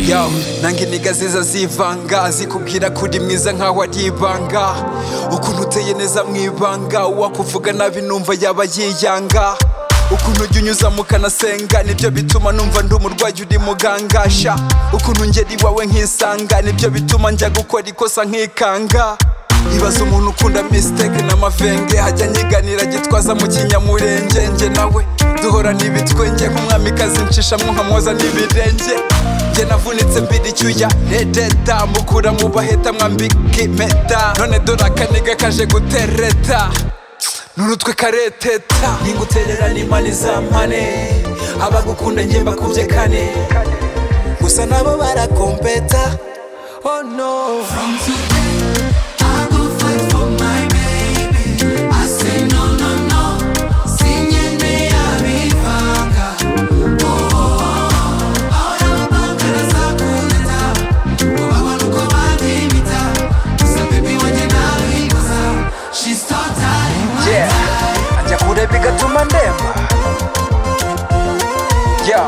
zawe nange intege ziza zivanga zikubwira ko uri mwiza nkaho ari ibanga ukuntu uteye neza mu ibanga uwakuvuga nabi numva yaba yiyanga ukuntu ujya unyuza mu kanasenga nibyo bituma numva ndi umurwayi uri mugangasha ukuntu ngera iwawe nkisanga nibyo bituma njya gukora ikosa nkikanga ibaza umuntu ukunda misiteke n'amavenge hajya nyiganira gitwaza mu kinyamurenge nge nawe duhorana ibitwenge nk'umwamikazi ncishamwo nkamwoza n'ibirenge nge navunitse mbiri icyuya redeta mukura mu baheta mwambika impeta none dore akaniga kaje gutereta n'urutwe kareteta ninguterera n'imani za mpane abagukunda nge mbakubye kane gusa nabo barakompeta oh no From today, I go fight for my baby. I say no, no, no. Sinyene yabivanga. Oh, oh, oh. Ahora mabangara zakuleta. Ubagwa nuko bandimita. Gusa baby wanjye nabikoza. She's totally my Yeah. type. ajya kureba igatuma ndemba ya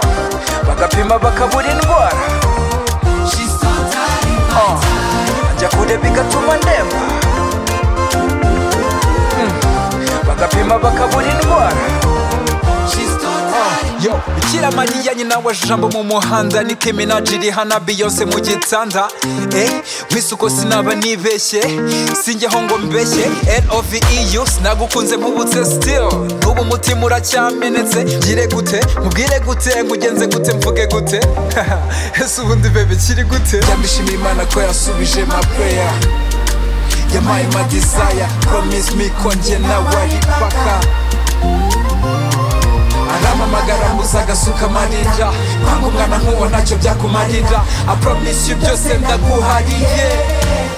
bagapima bakabura indwara She's totally my Oh. type. ajya kureba igatuma ndemba Mm. bagapima bakabura indwara She's totally yo bikira mariya nyina wa jambo mu muhanda nike minaji iri hana beyonce mu gitanda eh nk'isuko sinaba nibeshye sinjyaho ngo mbeshye loveu sinagukunze nkubutse still n'ubu umutima uracyamenetse ngire gute mubwire gute ngugenze gute mvuge gute ese ubundi bebe kiri gute ndabishimira imana ko yasubije ma prayer yampaye ma desire promise me ko njye nawe ari paka arampamagara gusa agasuka amarira kwanga umwana nk'uwo ntacyo byakumarira apromise you byose ndaguhariye I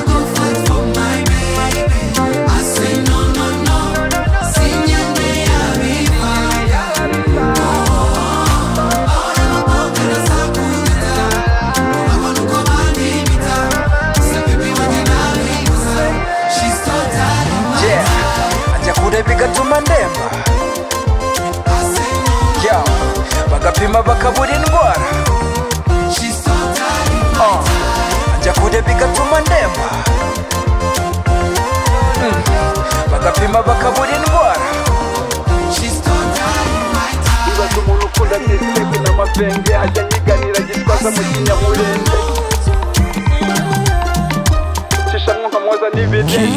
go fight for my baby. I say no, no, no. Sinyene yabivanga. Ahora mabangara zakuleta. Ubagwa nuko bandimita. Gusa baby wanjye nabikoza. She's totally my Yeah. type. ajya kureba igatuma ndemba I say no, no. yeah. bagapima bakabura indwara She's totally my Oh. ajya kureba igatuma ndemba Mm. bagapima bakabura indwara She's totally my type. ibaza umuntu ukunda misiteke n'amavenge ajya nyiganira gitwaza mu kinyamurenge cishamwo nkamwoza n'ibirenge